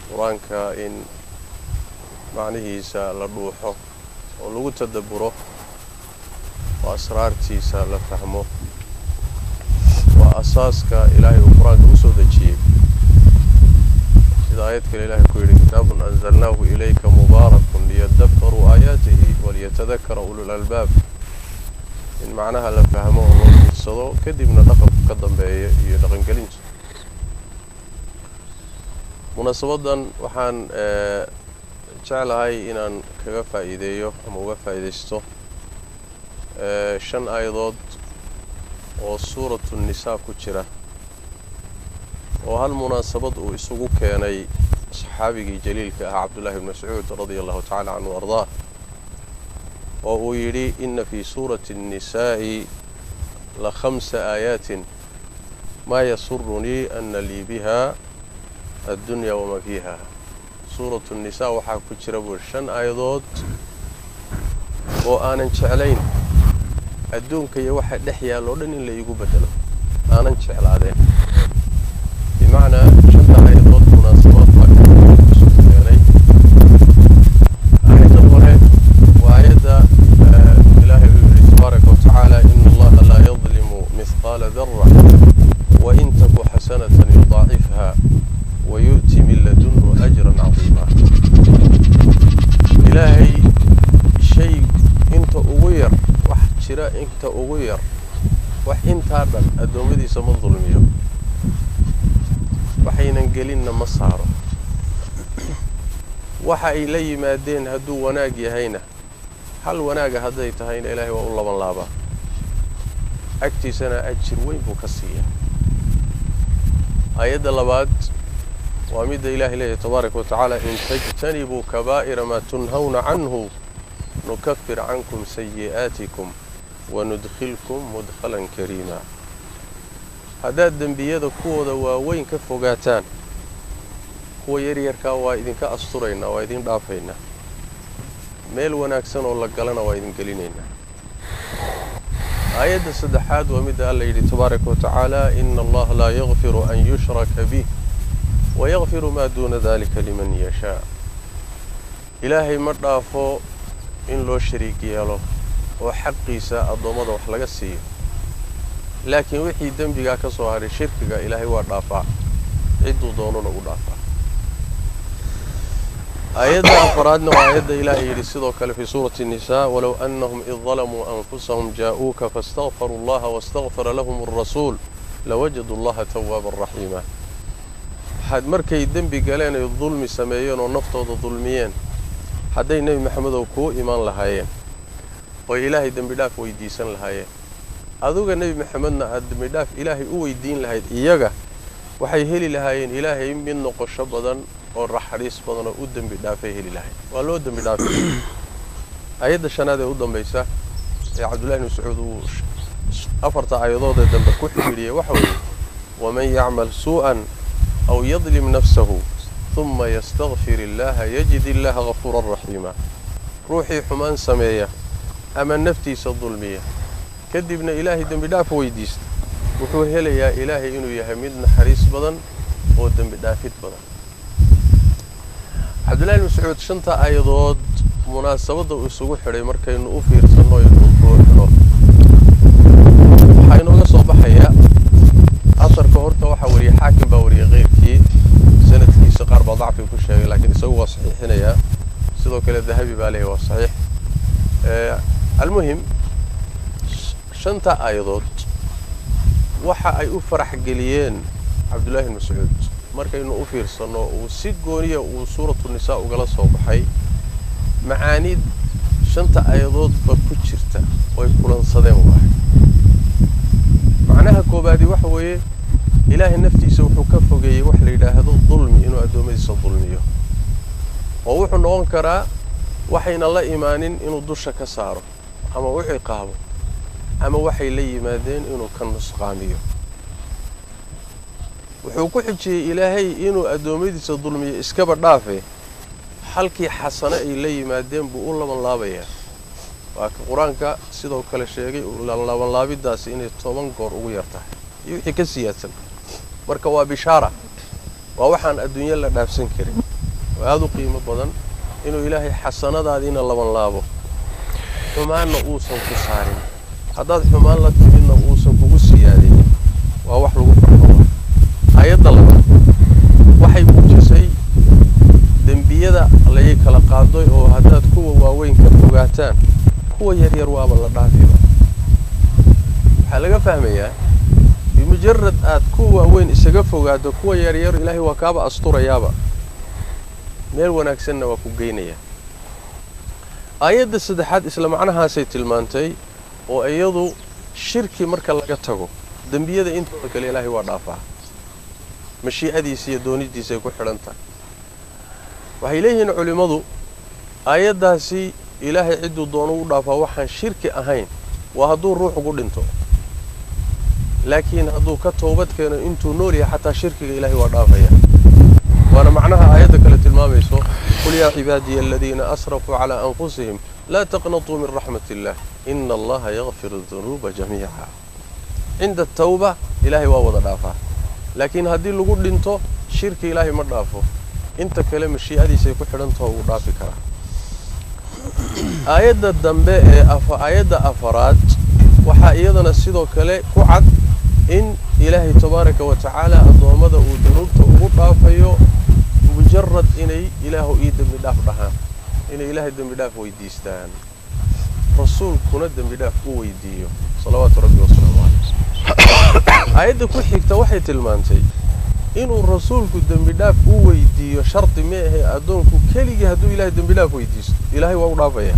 qur-aanka in macnihiisa la dhuuxo oo lagu tadabburo oo asraartiisa la fahmo waa asaaska ilaahay uu qur-aanka u soo dejiyey sida aayad kale ilaahay ku yidhi kitaabun anzalnaahu ilayka mubaarakun liyadabbaruu aayaatihi waliyatadakara ulul albaab in macnaha la fahmo oo loo fiirsado kadibna dhaqanku ka dambeeya iyo dhaqangelinta munaasabadan waxaan jeclahay inaan kaga faa'iideeyo ama uga faa'iidaysto shan aayadood oo suuratu nisaa ku jira oo hal munaasabad uu isugu keenay saxaabigii jaliilka ah cabdullahi bn mascuud radia allahu tacala canhu ardaah oo uu yidhi ina fii suurati الnisaa'i la khamsa aayaatin maa yasurunii ana lii biha addunya wamaa fiiha suuratu الnisaa waxaa ku jira buuri shan aayadood oo aanan jeclayn adduunka iyo waxa dhex yaalla o dhan in la iigu bedelo aanan jeclaadeen bimacnaa shanta aayadood munaasabaad baa isu keenay aayadda hore waa aayadda ilaahay uu yihi tabaaraka watacaala ina allaha laa yadlimu mihqaala dara wain taku xasanatan yudaacifha wayu'ti min ladunhu ajran cadiima ilaahay shay inta ugu yar wax jira inta ugu yar wax intaa dhan addoommadiisa ma dulmiyo waxaynan gelinna ma saaro waxa ay la yimaadeen hadduu wanaag yahayna hal wanaaga hadday tahayna ilaahay waa u laban laabaa agtiisana ajir weyn buu ka siiyaa aayadda labaad waa midda ilaahay leeyahy tabaaraka watacaala in tajtanibuu kabaa'ira maa tunhawna canhu nukafir cankum sayi'aatikum wanudkhilkum mudkhalan kariima haddaad dembiyada kuwooda waaweyn ka fogaataan kuwa yaryarkaa waa idinka asturaynaa waa idin dhaafaynaa meel wanaagsan oo la galana waa idin gelinaynaa aayadda saddexaad waa midda alla yidhi tabaaraka watacaala ina allaha laa yakfiru an yushraka bih wayakfiru maa duuna dalika liman yashaa ilaahay ma dhaafo in loo shariig yeelo oo xaqiisa addoommada wax laga siiyo laakiin wixii dembigaa ka soo hadhay shirkiga ilaahay waa dhaafaa cidduu doonuna u dhaafaa aayadda afaraadna waa aayadda ilaahay yidhi sidoo kale fii suurati الnisaa walow anahum id dalamuu anfusahum jaa'uuka faاstakfaruu اllaha wastakfara lahum الrasuul lawajaduu اllaha tawaaban raxiima waxaad markay dembi galeen ay dulmi sameeyeen oo naftooda dulmiyeen hadday nebi maxamedow kuu imaan lahaayeen oy ilaahay dembi dhaaf weydiisan lahaayeen aduga nebi maxamedna aad dembi dhaaf ilaahay u weydiin lahayd iyaga waxay heli lahaayeen ilaahay mid noqosho badan oo raxariis badan oo u dembi dhaafay heli lahayd waa loo dembi dhaafay aayadda shanaad ee u dambaysa ee cabdullahi bn mascuud uu afarta aayadood ee dambe ku xidhiidhiyey waxa weeye waman yacmal suu'an aw yadlim nafsahu uma yastakfir illaha yajid illaha gafuuran raxiima ruuxii xumaan sameeya ama naftiisa dulmiya kadibna ilaahay dembi dhaaf weydiista wuxuu helayaa ilaahay inuu yahay mid naxariis badan oo dembi dhaafid badan cabdullahi bn mascuud shanta aayadood munaasabadda uu isugu xidhay markaynu u fiirsanno inuu buuxno waxaa inooga soo baxaya asarka horta waxaa wariyey xaakim baa wariyey keyrkii sanadkiisa qaar baa dacfi ku sheegay laakiin isagu waa saxiixinayaa sidoo kale dahabi baa leeyahy waa saxiix almuhim shanta aayadood waxa ay u farax geliyeen cabdullaahi bn mascuud markaynu u fiirsanno uu si gooniya uu suuratu nisaa ugala soo baxay macaanid shanta aayadoodba ku jirta oy kulansadeen waahay macnaha koobaadi waxa weeye ilaahay naftiisa wuxuu ka fogeeyey wax la yidhaahdo dulmi inuu addoommadiisa dulmiyo oo wuxuu noqon karaa waxayna la imaanin inuu dusha ka saaro ama u ciqaabo ama waxay la yimaadeen inuu ka nusqaamiyo wuxuu ku xijiyey ilaahay inuu addoommadiisa dulmiyo iskaba dhaafe halkii xasano ay la yimaadeen buu u laban laabayaa waa ka qur-aanka sidoo kale sheegay labanlaabidaasi inay toban goor ugu yar tahay iyo wixii ka siyaadsan marka waa bishaara waa waxaan adduunyo la dhaafsan karin oo aada u qiimo badan inuu ilaahay xasanadaadiina laban laabo xumaanna uusan ku saarin haddaad xumaan la timidna uusan kugu siyaadin waa wax lagu farxo aayadda labaad waxay muujisay dembiyada layay kala qaadoy oo haddaad kuwa waaweyn ka fogaataan kuwa yaryar waaba la dhaafiba waxaa laga fahmayaa bimujarad aad kuwa waaweyn isaga fogaado kuwa yaryar ilaahay waa kaaba asturayaaba meel wanaagsanna waa ku geynayaa aayadda saddexaad isla macnahaasay tilmaantay oo iyadu shirki marka laga tago dembiyada intooda kale ilaahay waa dhaafaa mashiicadiisa iyo doonidiisa ay ku xidhan tahay waxay leeyihiin culimmadu aayaddaasi ilaahay cidduu doono u dhaafaa waxaan shirki ahayn waa hadduu ruux ugu dhinto laakiin hadduu ka toobad keeno intuu nool yahay xataa shirkiga ilaahay waa dhaafaya waana macnaha aayadda kale tilmaamayso qul yaa cibaadiya aladiina asrafuu calaa anfusihim laa taqnatuu min raxmat illah ina allaha yakfiru dunuuba jamiica cinda atawba ilaahay waa wada dhaafaa laakiin haddii lagu dhinto shirki ilaahay ma dhaafo inta kale mashiicadiisay ku xidhantaho wuu dhaafi karaa aayadda dambe ee aayadda afaraad waxaa iyadana sidoo kale ku cad in ilaahay tabaaraka wa tacaala addoommada uu dunuubta ugu dhaafayo mujarad inay ilaahu ii dembi dhaaf dhahaan inay ilaahay dembi dhaaf weydiistaan rasuulkuna dembi dhaaf u weydiiyo salawaatu rabbi wasalaamu caleyh aayadda ku xigta waxay tilmaantay inuu rasuulku dembi dhaaf u weydiiyo shardi ma ahe addoonku keligii hadduu ilahay dembi dhaaf weydiisto ilaahay waa u dhaafaya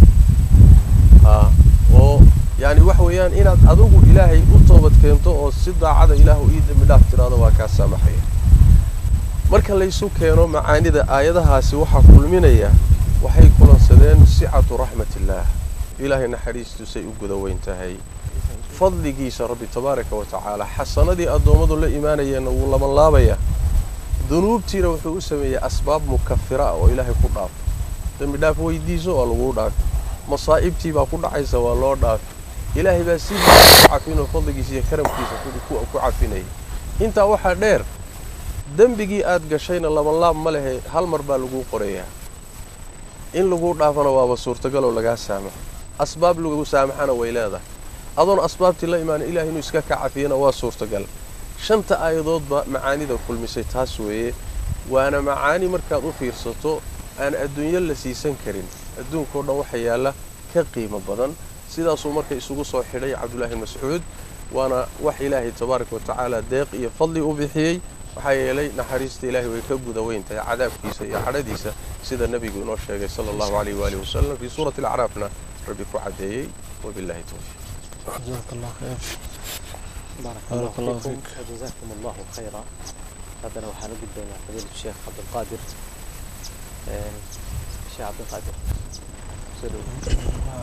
a oo yani waxa weeyaan inaad adigu ilaahay u toobad keento oo si daacada ilaahu ii dembi dhaaf tiraado waa kaa saamaxaya marka laysu keeno macaanida aayadahaasi waxaa kulminaya waxay kulansadeen sicatu raxmatillaah ilaahay naxariistiisay u guda weyn tahay fadligiisa rabbi tabaaraka wa tacaala xasanadii addoommadu la imaanayeenna wuu laban laabayaa dunuubtiina wuxuu u sameeyey asbaab mukafira ah oo ilaahay ku dhaafo dembi dhaaf weydiiso waa laguu dhaafi masaa'ibtii baa ku dhacaysa waa loo dhaafi ilaahay baa sidiisa ku cafinoo fadligiisa iyo karamkiisa ku cafinayay intaa waxaa dheer dembigii aad gashayna labanlaab ma lehe hal mar baa laguu qorayaa in laguu dhaafana waaba suurtagaloo lagaa saamaxo asbaab lagu saamaxana way leedahay adoon asbaabtii la imaana ilahay inuu iska ka cafiyana waa suurtagal shanta aayadoodba macaanida kulmisay taas weeye waana macaani markaad u fiirsato aan adduunyo la siisan karin adduunkao dhan waxa yaalla ka qiimo badan sidaasuu marka isugu soo xidhay cabdullaahi mascuud waana wax ilaahay tabaaraka wa tacaala deeq iyo fadli u bixiyey maxaa yeelay naxariista ilaahay way ka guda weyn tahay cadaabkiisa iyo cadhadiisa sida nebigu inoo sheegay sala allahu calayh waalihi wasalam fii suurati alacraafna rabbi ku caddeeyey wabillahi towfiiq جزاك الله خير بارك بارك الله الله فيكم فيك. وجزاكم الله خيرا هذا وحنا قدنا فضيلة الشيخ عبد القادر آه، الشيخ عبد القادر سلو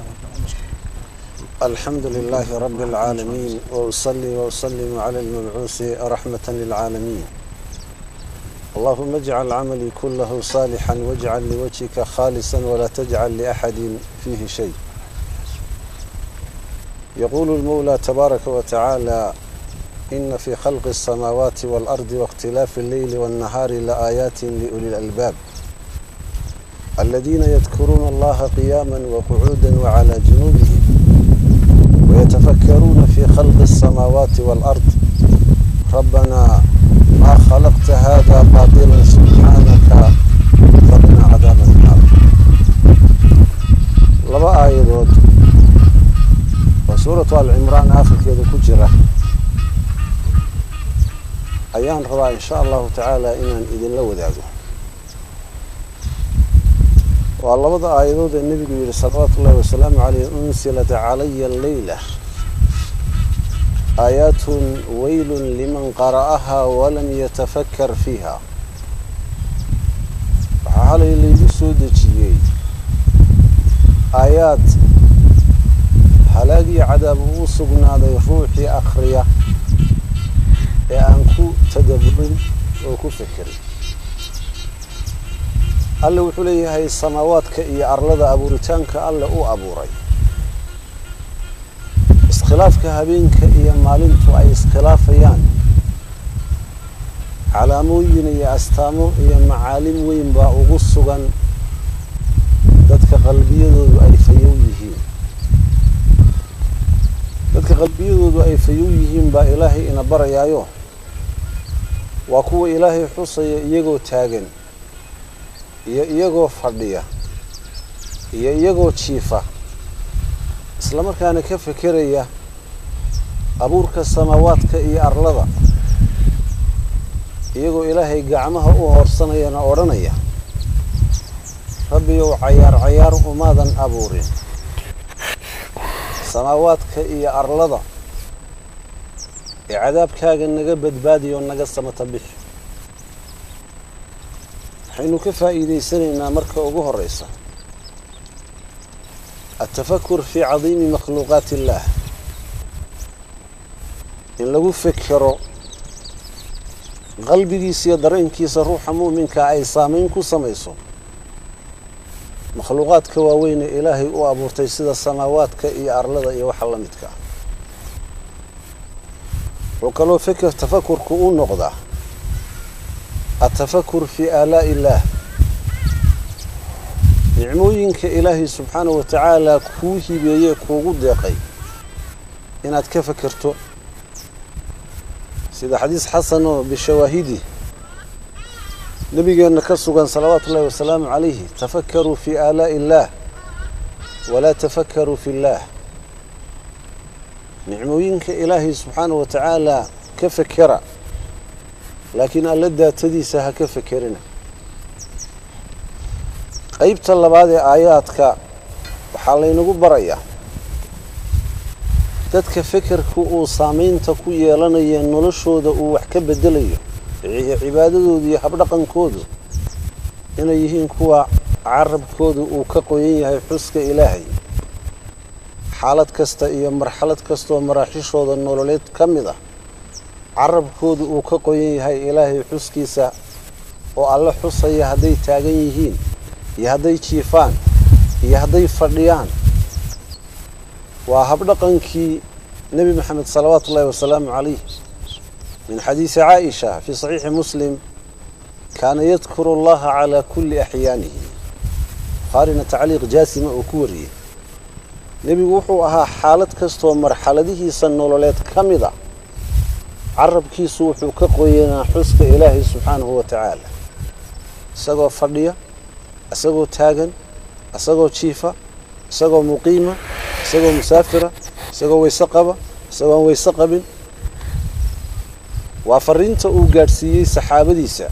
الحمد لله رب العالمين وأصلي وأسلم على المبعوث رحمة للعالمين اللهم اجعل عملي كله صالحا واجعل لوجهك خالصا ولا تجعل لأحد فيه شيء يقول المولى تبارك وتعالى إن في خلق السماوات والأرض واختلاف الليل والنهار لآيات لأولي الألباب الذين يذكرون الله قياما وقعودا وعلى جنوبهم ويتفكرون في خلق السماوات والأرض ربنا ما خلقت هذا باطلا سبحانك فقنا عذاب النار لبا آيادود وسورة آل عمران آخر كذا كجرة أيام ربا إن شاء الله تعالى إن إذن لو ذاذو والله آيادود النبي يقول صلوات الله وسلامه عليه أنزلت علي الليلة آيات ويل لمن قرأها ولم يتفكر فيها وحالي اللي يسود جيي آيات هلاقي عذاب وصقنا ذي روحي أخرية أنكو تدبر وكو فكري alle wuxuu leeyahay samaawaadka iyo arlada abuuritaanka alle uu abuuray iskhilaafka habeenka iyo maalintu ay iskhilaafayaan calaamooyin iyo astaamo iyo macaalim weyn baa ugu sugan dadka qalbiyadoodu ay fayow yihiin dadka qalbiyadoodu ay fayow yihiin baa ilaahay ina barayaayo waa kuwa ilaahay xusaya iyagoo taagan iyo iyagoo fadhiya iyo iyagoo jiifa isla markaana ka fekeraya abuurka samaawaadka iyo arlada iyagoo ilaahay gacmaha u hoorsanayana odhanaya rabbiyow cayaar cayaar umaadan abuurin samaawaadka iyo arlada ee cadaabkaaga naga badbaadiyo naga samata bixi waxaynu ka faa'iidaysanaynaa marka ugu horeysa atafakur fii cadiimi makhluuqaati illaah in lagu fekero qalbigiisa iyo dareenkiisa ruuxa mu'minka ay saameyn ku samayso makhluuqaadka waaweyne ilaahay u abuurtay sida samaawaadka iyo arlada iyo waxa la midka ah wuxuu kaloo feker tafakurku u noqdaa atafakur fii aalaa'i illaah nicmooyinka ilaahay subxaanahu wa tacaala kuu hibeeyee kuugu deeqay inaad ka fekerto sida xadiis xasan oo bishawaahidi nabigeenna ka sugan salawaatu ullahi wasalaamu calayhi tafakaruu fii aalaa'i illaah walaa tafakaruu fi illaah nicmooyinka ilaahay subxaanahu wa tacaala ka fekera laakiin alla daatadiisa ha ka fekerina qeybta labaad ee aayaadka waxaa laynagu barayaa dadka fekerka uu saamaynta ku yeelanaya noloshooda uu wax ka bedelayo cibaadadoodu iyo habdhaqankoodu inay yihiin kuwa carabkooda uu ka qoyan yahay xuska ilaahay xaalad kasta iyo marxalad kastaoo maraaxishooda nololeed ka mid ah carabkooda uu ka qoyan yahay ilaahay xuskiisa oo alle xusaya hadday taagan yihiin iyo hadday jiifaan iyo hadday fadhiyaan waa habdhaqankii nebi maxamed salawaatu ullahi wasalaamu calayh min xadiisi caaisha fii saxiixi muslim kaana yadkuru allaha calaa kulli axyaanihi bukhaarina tacliiq jaasima uu ku wariyey nebigu wuxuu ahaa xaalad kastoo marxaladihiisa nololeed ka mid a carabkiisu wuxuu ka qoyanaa xuska ilaahay subxaanahu wa tacaala isagoo fadhiya isagoo taagan isagoo jiifa isagoo muqiima isagoo musaafira isagoo weyse qaba isagoo aan weyse qabin waa fariinta uu gaadhsiiyey saxaabadiisa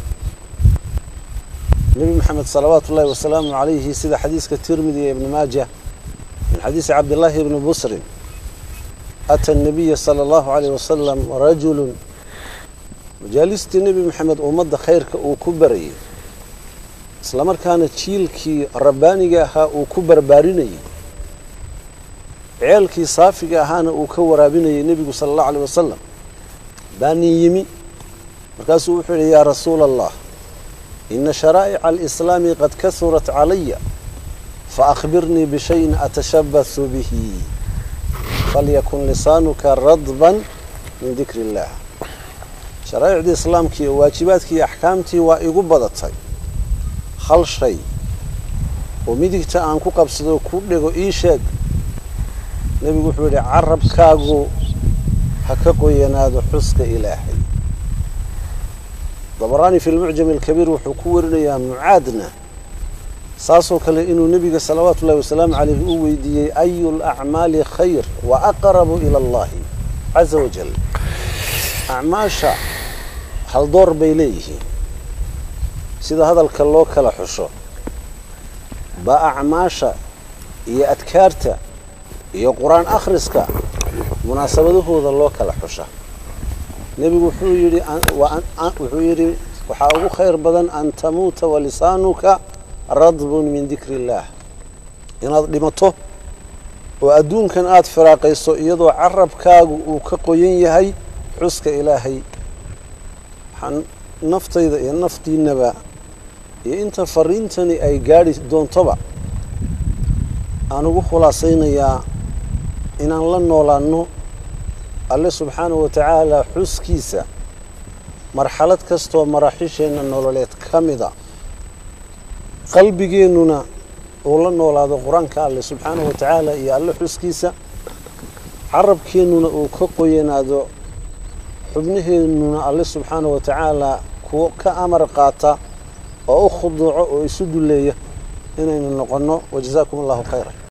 nebi maxamed salawaatu ullahi wasalaamu calayhi sida xadiiska tirmidi ee ibni maaja min xadiisi cabdillaahi ibni busrin ata nabiya sala allahu calayh wasalam rajulun majaalistii nebi maxamed ummadda khayrka uu ku barayay islamarkaana jiilkii rabbaaniga ahaa uu ku barbaarinayay ceelkii saafiga ahaana uu ka waraabinayay nebigu sala allahu alayh wasalam baa nin yimi markaasuu wuxuu yidhi yaa rasuula allah ina sharaa'ica alislaami qad kasurat calaya faأkhbirnii bishayin atashabasu bihi falyakun lisaanuka radban min dikri اllah sharaa'icdii islaamkii oo waajibaadkii iyo axkaamtii waa igu badatay hal shay oo midigta aan ku qabsado ku dhego ii sheeg nebigu wuxuu yidhi carabkaagu ha ka qoyanaado xuska ilaahay dabaraani fi lmucjam alkabiir wuxuu ku warinayaa mucaadna saasoo kale inuu nebiga salawaatu ullahi wasalaamu calayh u weydiiyey ayu lacmaali khayr wa aqrabu ila allahi caza wajal acmaasha haldoor bay leeyihiin sida hadalka loo kala xusho baa acmaasha iyo adkaarta iyo qur-aan akhriska munaasabadahooda loo kala xusha nebigu wuxuu yidhi wuxuu yidhi waxaa ugu khayr badan an tamuuta walisaanuka radbun min dikri illaah inaad dhimato oo adduunkan aada firaaqayso iyadoo carabkaagu uu ka qoyan yahay xuska ilaahay waxaan naftayda iyo naftiinaba iyo inta fariintani ay gaadhi doontoba aan ugu khulaasaynayaa inaan la noolaanno alle subxaanahu wa tacaala xuskiisa marxalad kastoo maraaxiisheenna nololeed ka mida qalbigeennuna uu la noolaado qur-aanka alle subxaanahu wa tacaala iyo alle xuskiisa carabkeennuna uu ka qoyanaado xubnaheennuna alle subxaanahu wa tacaala kuwo ka amar qaata oo u khuduuco oo isu dulleeya inaynu noqonno wajazaakum allahu khayra